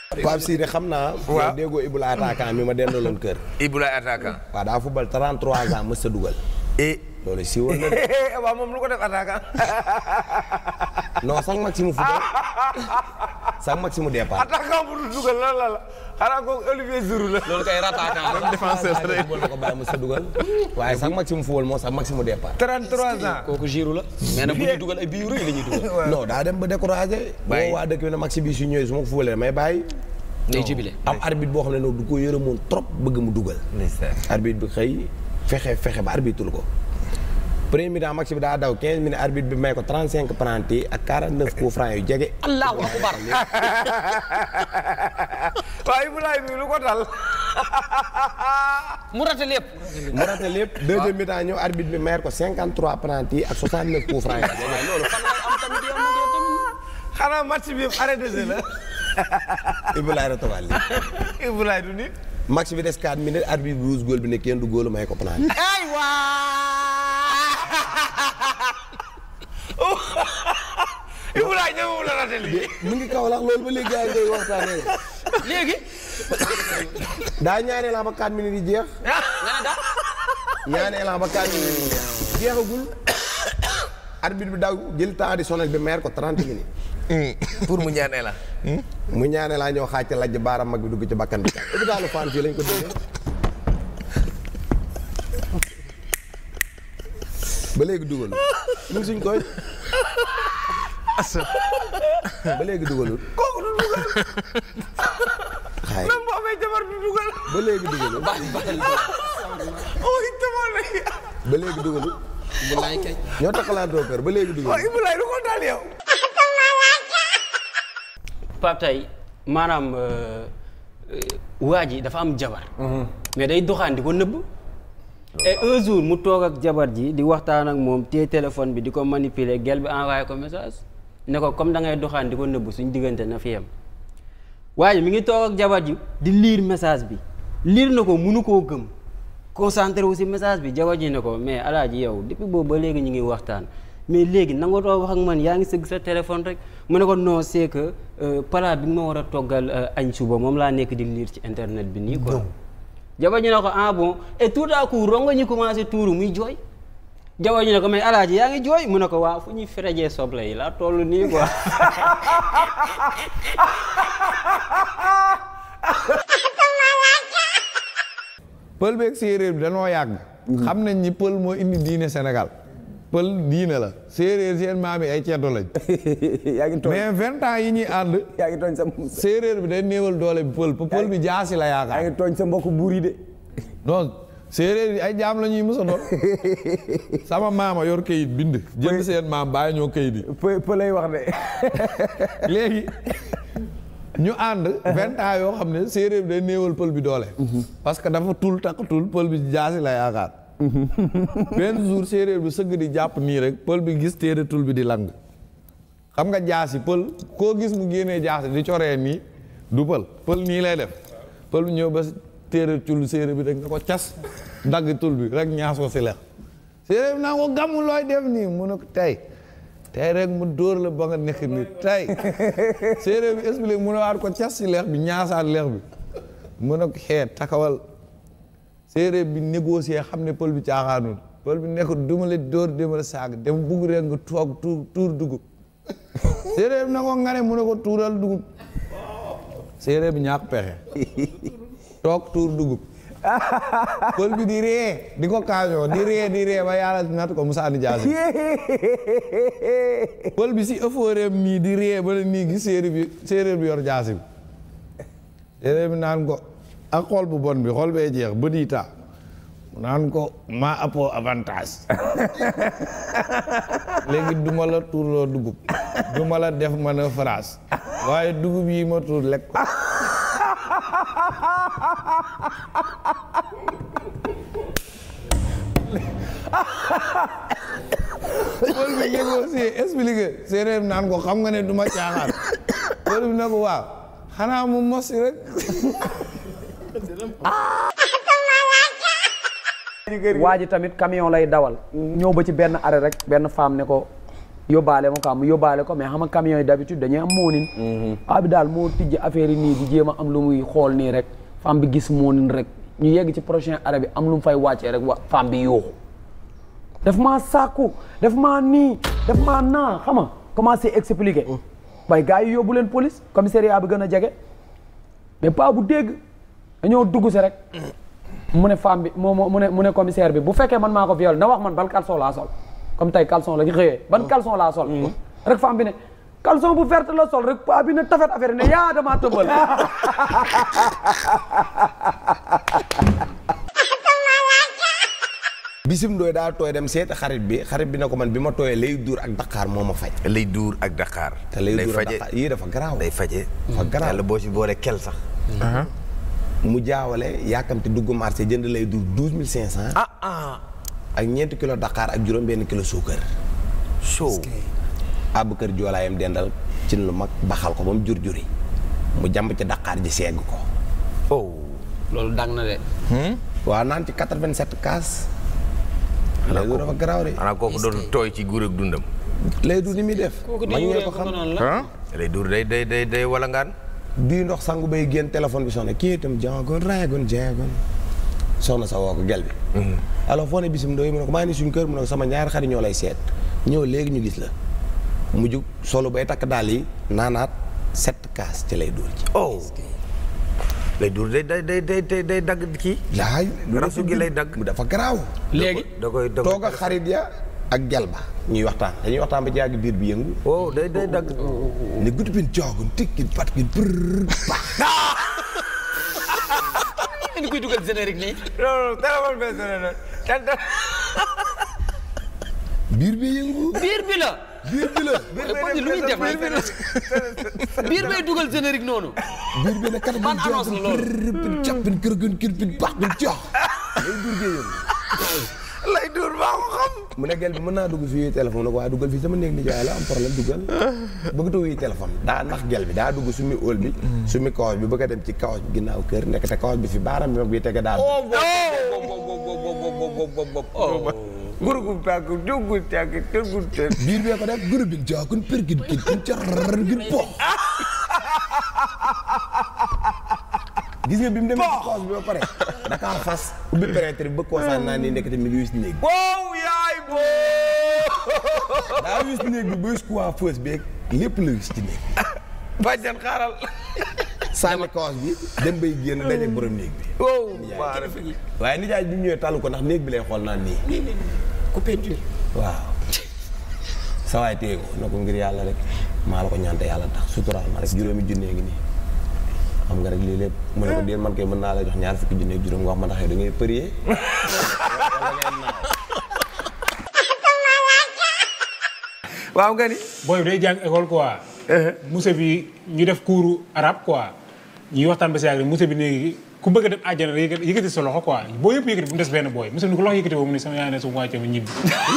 Pape Sidi xam naa. Waaw. déggoo Ibou la attaquant mi ma dendaloon kër. Ibou Laye attaquant. waaw daa football 33 ans mës a dugal. et. loolu siiwoon na de. waaw moom lu ko def attaquant. non sax maximum football sax maximum départ. attaquant bu dul dugal lan la la xanaa ko Olivier Giroud la. loolu kay rattaquant la. défenseur la rek. football la ko bàyyi mës a dugal. waaye sax maximum football moo sax maximum départ. 33 ans. kooku jiiru la mais nag bu ñuy dugal ay bii yu rëy la ñuy dugal. non daa dem ba découragé. Bàyyi. boo waa dëkk bi ne maxi bi su ñëwee su ma ko fubalee may bàyyi. day jubile. am arbitre boo xam ne noonu du ko yërëmoon trop bëgg mu dugal. arbitre bi xëy fexe fexe ba arbitre ko. premier mi-temps match bi daa daw 15 minutes arbitre bi may ko 35 penalty ak 49 coups francs yu jege. allahu akbar. waaw Ibou Laye mi lu ko dal. mu rate lépp. mu raté lépp deuxième mi-temps ñëw arbitre bi may ko 53 penalty ak 69 coups francs yu jege. waaye loolu fan lay am tamit yow nag yow tamit. xanaa match bi yëpp arrêté de la. Ibou Laye retogal li Ibou Laye du nit. match bi des 4 minutes arbitre bi rouge góol bi ne kenn du góolu may ko penalty. ay waa. Ibou Laye ñëwul la raté lii. mu ngi kaw lax loolu ba léegi yaa ngi koy waxtaanee. léegi. daa ñaanee la ba 4 minutes yi jeex. nga ne daal. ñaanee la ba 4 minutes yi jeex. jeexagul. arbitre bi daw jël temps additionnel bi meer ko 30 minutes. pour mu ñaanee la. mu ñaane laa ñëw xaaj ca lajj baaram mag bi dugg ci bakkan bi. hôpitalu Fann fii lañ ko déggee. ba léegi dugalul mu ngi suñ koy. ba léegi dugalul. kooku du dugal. xaay même bu amee jabar du dugal. ba léegi dugalul. ooy tamal la. ba léegi dugalul. bu laay kay. ñoo taxalaatoo kër ba léegi waaw dugalul. Ibou Laye lu ko dal yow. Pape tey maanaam euh, euh, waa ji dafa am jabar. mais day doxaan di ko nëbb. et un jour mu toog ak jabar ji di waxtaan ak moom téye téléphone bi di ko manipuler gel bi envoyé ko message ne ko comme da ngay doxaan di ko nëbb suñ diggante na fi yem. waa ji mi ngi toog ak jabar ji di lire message bi lire na ko munu koo gëm concentré wu si message bi jabar ji ne ko mais alaaji yow depuis boobu ba léegi ñu ngi waxtaan mais léegi nanga too wax ak man yaa ngi sëgg sa téléphone rek mu ne ko non c'est que euh, plat bi nga ma war a toggal euh, añ suba moom laa nekk di lire ci internet bi nii quoi jabar ji ne ko ah bon et tout à coup rongo ñu commencé tuuru muy jooy jabar ji ne ko mais alaaji yaa ngi jooy mu ne ko waaw fu ñuy ferejee soble yi laa toll nii quoi pël beeg séeréer bi danoo yàgg. xam nañ ni pël moo indi diine Sénégal. pël diine la séeréer seen maam yi ay ceddo lañ. yaa ngi tooñ mais vingt ans yi ñuy ànd. yaa ngi tooñ sa séeréer bi day néewal doole bi pël pël bi jaasi la yaa yaakaar. ngi tooñ sa mbokk buur yi de non séeréer yi ay jaam la ñuy mës a doon. sama maama yor kayit bind. jënd seen maam bàyyi ñoo kayit yi. peu peu lay wax de léegi ñu ànd vingt ans yoo xam ne séeréer bi day néewal pël bi doole. parce que dafa tul takk tul pël bi jaasi la yaakaar. benn jour séeréer bi sëgg di jàpp nii rek pël bi gis téere tul bi di lang. xam nga jaasi pël koo gis mu génnee jaasi di coree nii du pël pël nii lay def pël bi ñëw ba téere tul séeréer bi rek nga ko cas dagg tul bi rek ñaas ko si lex séeréer bi naa ko gàmmu looy def nii mu ne ko tey tey rek mu dóor la ba nga nekk ni tey séeréer bi expliqué mu ne waat ko cas si leex bi ñaasaat leex bi mu ne ko xeet takawal séeréer bi négocier xam ne pël bi caaxaanul pël bi nekk duma la dóor duma la saag dem bugg rek nga toog tuur tuur dugub séeréer bi na ko nga ne mu ne ko tuural dugub séeréer bi ñàkk pexe toog tuur dugub pël bi di ree di ko kaañoo di ree di ree ba yàlla nat ko Moussa Diagne pël bi si ëffooreem nii di ree ba ne nii gis séeréer bi séeréer bi yor jaasi bi séeréer bi naan ko ak xool bu bon bi xool bee jeex bët yi taa mu naan ko maa appoo avantage léegi duma la tuurloo dugub duma la def mën a phrase waaye dugub yi ma tuur lekk ko pël bi négocier expliqué séeréer bi naan ko xam nga ne du ma caaxaan pël bi ne ko waaw xanaa mu mos rek waa ji tamit camion lay dawal ñëw ba ci benn arrêt rek benn femme ne ko yóbbaale ma quoi mu yóbbaale ko mais xam nga camion yi d'habitude dañuy am moonin paa bi daal moo tijji affaire yi nii di jéem a am lu muy xool nii rek femme bi gis moonin rek ñu yegg ci prochain arrêt bi am lu mu fay wàccee rek wa femme bi yuuxu daf maa sàkku daf maa nii daf maa naa xam nga commencé expliquer waaye gars yi yóbbu leen police commissariat bi gën a jege mais pas bu dégg dañoo dugg si rek mu ne femme bi moo mu ne mu ne commissaire bi bu fekkee man maa ko viol na wax man ban caleçon laa sol comme tey caleçon la ñu xëyee ban caleçon laa sol rek femme bi ne caleçon bu verte la sol rek paa bi ne tafet affaire ne yaa damaa tëmbal bisim ndooy daa tooy dem seeti xarit bi xarit bi ne ko man bi ma tooyee lay duur ak Dakar moo ma faj lay duur ak Dakar. te lay day duur ak faje Dakar yii dafa garaaw day faje dafa garaaw yàlla boo si boole kel sax. mu jaawale yàkkamti dugg marché jënd lay duur douze mille cinq cent ah ah. ak ñeenti kilo Dakar ak juróom benn kilo suukar show. àbb kër joolaayam dendal cin lu mag baxal ko ba mu jur juri mu jàmb ci Dakar ji segg ko oh. loolu dang na de. waaw naan ci 87 kaas lay duur dafa garaaw de xanaa kooku doon tooy ci guur ak dundam. lay duur ni muy def kooku mag di ñee yuree ko ko xam noonu la. ah. lay duur day day day day walangaan. bii ndox sangu bay génn téléphone bi soxna kii itam jaagoon raagoon jaagoon soxna sa woo ko gel bi alors foo ne bisim ndooy mu ne ko maa ngi suñu kër mu ne ko sama ñaari xarit ñoo lay seet ñëw léegi ñu gis la mu jug solo bay takk daal yi naanaat sept kaas ci lay duur ji oh. lay duur day day day day day day dagg kii. laay rasu gi lay dagg. mu dafa garaaw léegi da koy da koy toog ak xarit ya ak gel ba ñuy waxtaan dañuy waxtaan ba ci yàgg biir bi yëngu oh day day dagg. ne gudd bin jaagoon tikkin patkin prr baax ni koy dugal générique nii. non non téléphone bee sonné na. biir bi yëngu biir bi la. biir bi la Pod lu muy def biir bay dugal générique noonu. biir bi ne kat Ban annonce la loolu? prr bin cappin kër gën kër bin baax bin jaax lay biir bi yëngu lay duur baa ko xam. mu ne gel bi mën naa dugg fii téléphone nag waaye duggal fii sama néeg ni jaay la am problème duggal bëgg wuy téléphone daa nax gel bi daa dugg sumi óol bi sumi kawas bi bëgg a dem ci kawas bi ginnaaw kër nekk te kawas bi fi baaram bi mag bi tege daal gurgu tàkk duggu tàkk duggu tàkk. biir bee ko def gërë bin jaakun përgin kin kin car gin pox gis nga bi mu demee ci kawas bi ba pare Dakar fas ubbi pénétre bi bëgg koo sànni naa nii nekk te mi ngi wis néeg bi wow yaay boo. daa wis néeg bi ba wis coiffeuse beeg lépp la wis ci néeg bi bàjjan xaaral. sànni kawas bi dem bay génn daje borom néeg bi wow. waaye nijaay bi mu ñëwee talu ko ndax néeg bi lay xool naan nii ku peinture. waaw sa waay téye ko na ko ngir yàlla rek maa la ko ñaante yàlla tax suturaal ma rek juróomi junnee ngi nii xam nga rek lii lépp mu ne ko déet man kay mën naa la jox ñaar fukki junne ak juróom nga wax ma ndax yow da ngay përier waaw nga ni. booy bi day jàng école quoi. musée bi ñu def cours arabe quoi ñuy waxtaan ba si yàgg musée bi léegi ku bëgg a dem àjjana rek yëkkati yëkkati sa loxo quoi boo yëpp yëkkati bu mu des benn booy musée bi ni ko loxo yëkkati boobu mu ne sama yaay ne su ma wàccee ma ñibbi.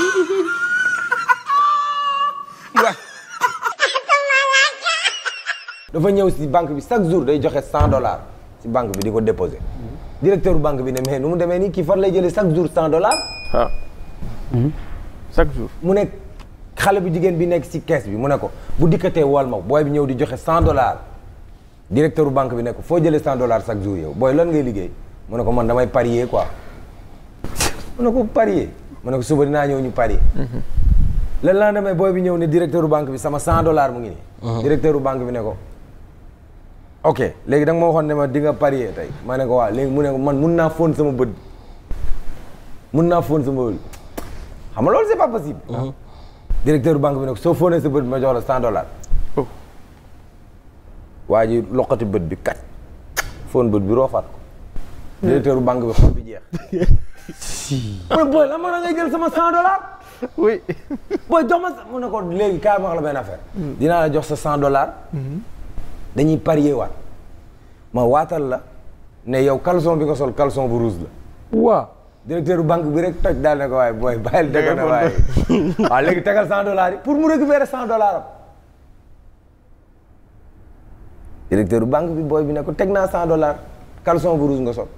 dafa ñëw si banque bi chaque jour day joxe cent dollars si banque bi di ko déposer directeur banque bi ne mais nu mu demee nii kii fan lay jëlee chaque jour cent dollars ah chaque jour mu ne xale bu jigéen bi nekk si caisse bi mu ne ko bu dikkatee wol ma booy bi ñëw di joxe cent dollars directeur banque bi ne ko foo jëlee cent dollars chaque jour yow booy lan ngay liggéey mu ne ko man damay parier quoi mu ne ko parier mu ne ko suba dinaa ñëw ñu parier le lendemain booy bi ñëw ne directeur banque bi sama cent dollars mu ngi nii directeur banque bi ne ko ok léegi da nga ma waxoon ne ma di nga parier tey ma ne ko waaw léegi mu ne ko man mun naa fóon sama bët mun naa fóon sama bët xam nga loolu c'est pas possible directeur banque bi ne ko soo fóonee sa bët bi ma jox la cent dollars waa ji loqati bët bi kat fóon bët bi roofaat ko directeur banque bi xol bi jeex mu ne booy la ma ngay jël sama cent dollars oui booy jox ma sa mu ne ko léegi kaay ma wax la benn affaire dinaa la jox sa cent dollars dañuy parier waat ma waatal la ne yow caleçon bi nga sol caleçon bu rouge la waaw directeur banque bi rek toj daal ne ko waaye booy bàyyil dëgg na waaye waaw léegi tegal cent dollars yi pour mu récupérer cent dollars am directeur banque bi booy bi ne ko teg naa cent dollars caleçon bu rouge nga sol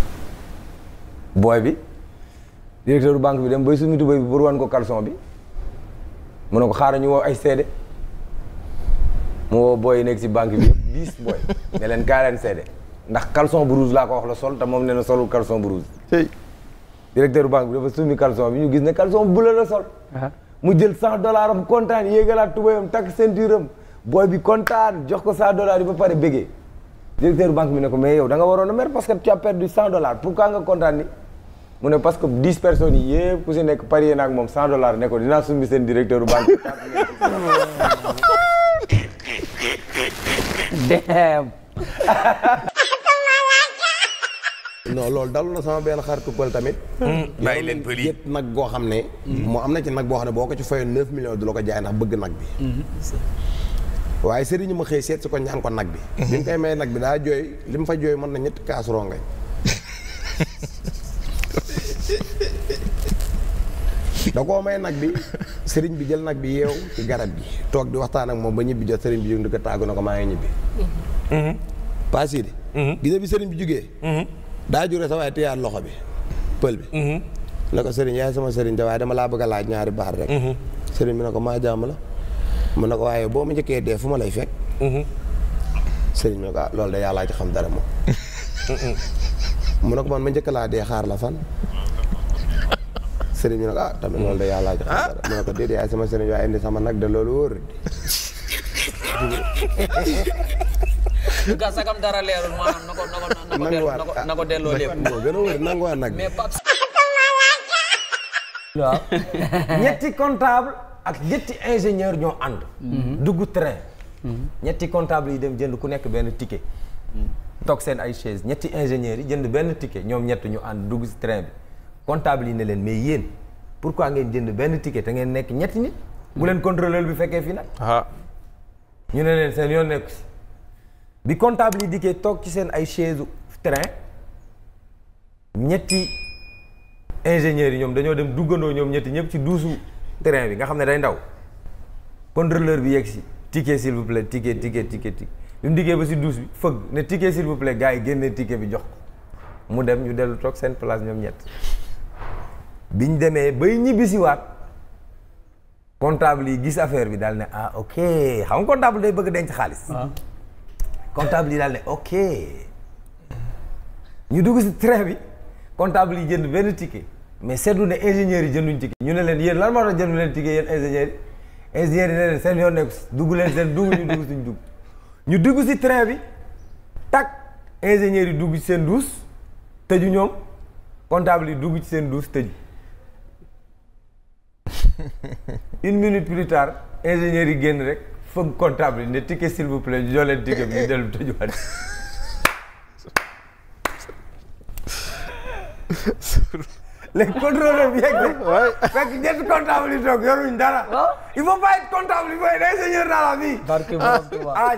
booy bi directeur banque bi dem bay sumi tubéy bi pour wan ko caleçon bi mu ne ko xaaral ñu woo ay seede mu woo booy yi nekk si banque bi yëpp dix booy ne leen kaa leen seede ndax caleçon bu rouge laa ko wax la sol te moom nee na solul caleçon bu rouge tey directeur banque bi dafa summi caleçon bi ñu gis ne caleçon bu la la sol mu jël cent dollars am kontaan yéegalaat tubayam takk ceinture am booy bi kontaan jox ko cent dollars yi ba pare bégee directeur banque bi ne ko mais yow da nga waroon a mer parce que tu as perdu cent dollars pourquoi nga kontaan ni mu ne parce que dix personnes yi yëpp ku si nekk parier naag moom cent dollars ne ko dinaa summi seen directeur banque damn non loolu dalu na sama benn xaritu pël tamit. bàyyi leen pël yi yëpp nag goo xam ne. moo am na ci nag boo xam ne boo ko ci fayoon 9 millions du la ko jaay ndax bëgg nag bi. waaye sëriñ ma xëy seet si ko ñaan ko nag bi. bi mu koy may nag bi daa jooy li mu fa jooy mën na ñetti kaas rongañ. da koo may nag bi sëriñ bi jël nag bi yeew ci garab gi toog di waxtaan ak moom ba ñibbi jot sëriñ bi jóg di ko tàggu na ko maa ngi ñibbi. paas yi de. gis nga bi sëriñ bi jugee. daa jure sa waaye téyaat loxo bi pël bi. ne ko sëriñ yaay sama sëriñ da waaye dama laa bëgg a laaj ñaari baar rek. sëriñ bi ne ko maa jàmm la. mu ne ko waaye boo ma njëkkee dee fu ma lay fekk. sëriñ bi ne ko ah loolu de yàllaa ci xam dara moom. mu ne ko man ma njëkk laa dee xaar la fan. sëriñ bi ne ko ah tamit loolu de yàllaa ci xam dara mu ne ko déedéet yaay sama sëriñ waaye indi sama nag de loolu wóor ga sagam dara leerul maanaam na ko na ko na ko delloo na ko na ko delloo lépp moo gën a wóor nanguwaat nag bi. mais Pape waaw ñetti comptable ak ñetti ingénieur ñoo ànd dugg train ñetti comptable yi dem jënd ku nekk benn ticket toog seen ay chaise ñetti ingénieurs yi jënd benn ticket ñoom ñett ñu ànd dugg si train bi comptable yi ne leen mais yéen pourquoi ngeen jënd benn ticket te ngeen nekk ñetti nit bu leen contrôleur bi fekkee fii nag ah ñu ne leen seen yoon nekku si bi comptable yi dikkee toog ci seen ay chaise train ñetti ingénieurs yi ñoom dañoo dem duggandoo ñoom ñetti ñëpp ci duusu train bi nga xam ne day ndaw contrôleur bi yegg si ticket s'il vous plaît ticket ticket ticket ticket bi mu dikkee ba si duus bi fëgg ne ticket s'il vous plaît gars yi génnee ticket bi jox ko mu dem ñu dellu toog seen place ñoom ñett biñ demee bay ñibbisiwaat comptable yi gis affaire bi daal ne ah ok xam nga comptable day bëgg denc xaalis comptable yi daal ne ok ñu dugg si train bi comptable yi jënd benn ticket mais seetlu ne ingénieurs yi jënduñ ticket ñu ne leen yéen lan moo tax jëndu leen ticket yéen ingénieurs yi ingénieurs yi ne leen seen yoon nekku si dugg leen seen dugg ñu dugg suñ dugg ñu dugg si train bi tak ingénieurs yi dugg ci seen douche tëju ñoom comptable yi dugg ci seen douche tëju une minute plus tard ingénieurs yi génn rek fëgg comptable yi ne ticket s'il vous plaît ñu jox leen ticket bi ñu dellu tëjuwaat léegi contrôleur bi yegg de fekk ñetti comptable yi toog yoruñ dara il faut pas être comptable il faut être ingénieur dans la vie barke borom Tuubaa ah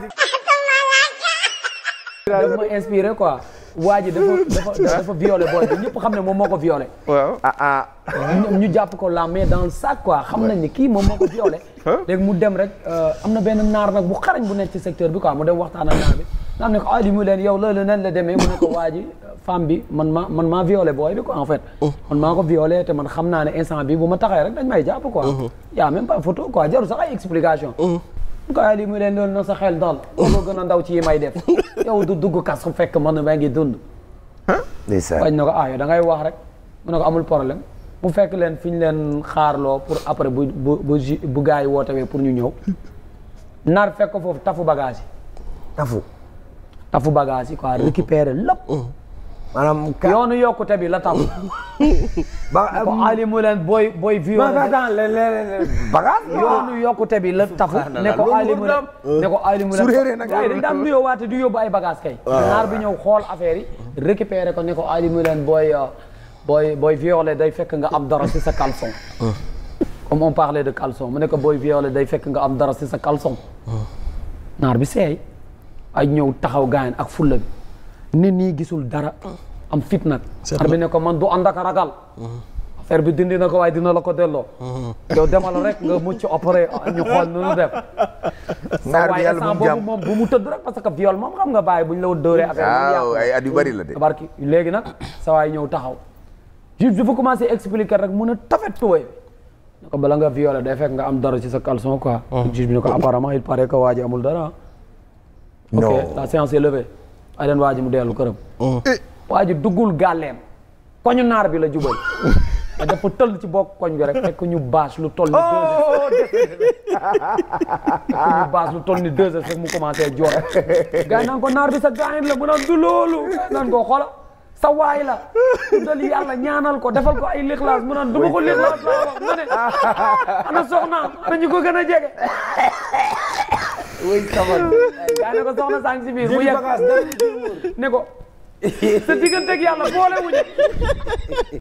daf ma inspiré quoi waa ji dafa dafa dafa violé booy bi ñëpp xam ne moom moo ko violé waaw ah ah ñu ñu jàpp ko la main dans le sac quoi xam nañ ni kii moom moo ko violé léegi mu dem rek am na benn naar nag bu xarañ bu nekk ci secteur bi quoi mu dem waxtaan ak naar bi nga xam ne ko ah li mu leen yow loolu nan la demee mu ne ko waa ji femme bi man maa man maa violé booy bi quoi en fait man maa ko violé te man xam naa ne instant bi bu ma taxee rek dañ may jàpp quoi yaa même pas photo quoi jaru sax ay explication mu ko ay li mu leen loolu na sa xel dal loolu gën a ndaw ci yi may def yow du dugg kas fekk man maa ngi dund bañ na ko ah yow da ngay wax rek mu ne ko amul problème mu fekk leen fi ñu leen xaarloo pour après bu bu bu ju- bu gars yi wootewee pour ñu ñëw naar fekk ko foofu tafu bagage yi tafu tafu bagage yi quoi récupérer lépp maanaam ka yoonu yokkute bi la tafu ba ko ali mu leen booy booy ba violé attends le le le bagage yoonu yokkute bi la tafu ne ko ali mu leen ne ko ali mu leen Su réeree nag gars yi dañ daan nuyoo waate du yóbbu ay bagage kay naar bi ñëw xool affaire yi récupérer ko ne ko ali mu leen booy euh, booy booy violé day fekk nga am dara ci sa caleçon comme on parlait de caleçon mu ne ko booy violé day fekk nga am dara ci sa caleçon naar bi seey ay ñëw taxaw gaayan ak fulla bi nit ñi gisul dara am fit nag naar bi ne ko man du ànd ak ragal affaire bi dindi na ko waaye dina la ko delloo yow demal rek nga mucc opéré ñu xool nu nu def Naar bi waaye yàlla bu instant mu jàmm. boobu moom bu mu tëdd rek parce que viol moom xam nga bàyyi bu ñu la dóoree affaire bi waaw yàqu ay at yu bari la de. barki léegi nag sa waay ñëw taxaw juge dafa commencé expliquer rek mun a tafet tuwee ne ko bala nga violé day fekk nga am dara ci sa caleçon quoi. juge bi ne ko apparemment il paraît que waa ji amul dara. ok la séance est levée. ay leen waa ji mu dellu këram. waa ji duggul gàlleem. koñu naar bi la jubal. te dafa tëll ci bokk koñ bi rek fekk ñu bâche lu toll ni deux heures. fekk ñu bâche lu toll ni deux heures fekk mu commencé jooy. gars yi naan ko naar bi sa gaañ la mu naan du loolu. naan ko xoola sa waay la. dal yàlla ñaanal ko defal ko ay lixlaas mu naan du ma ko lixlaas laa wax ma ne. ana soxnaam ana ñu ko gën a jege. oui xamal. gaa ne ko soxna sang si biir mu yegg ne ko sa digganteeg yàlla boole wuñu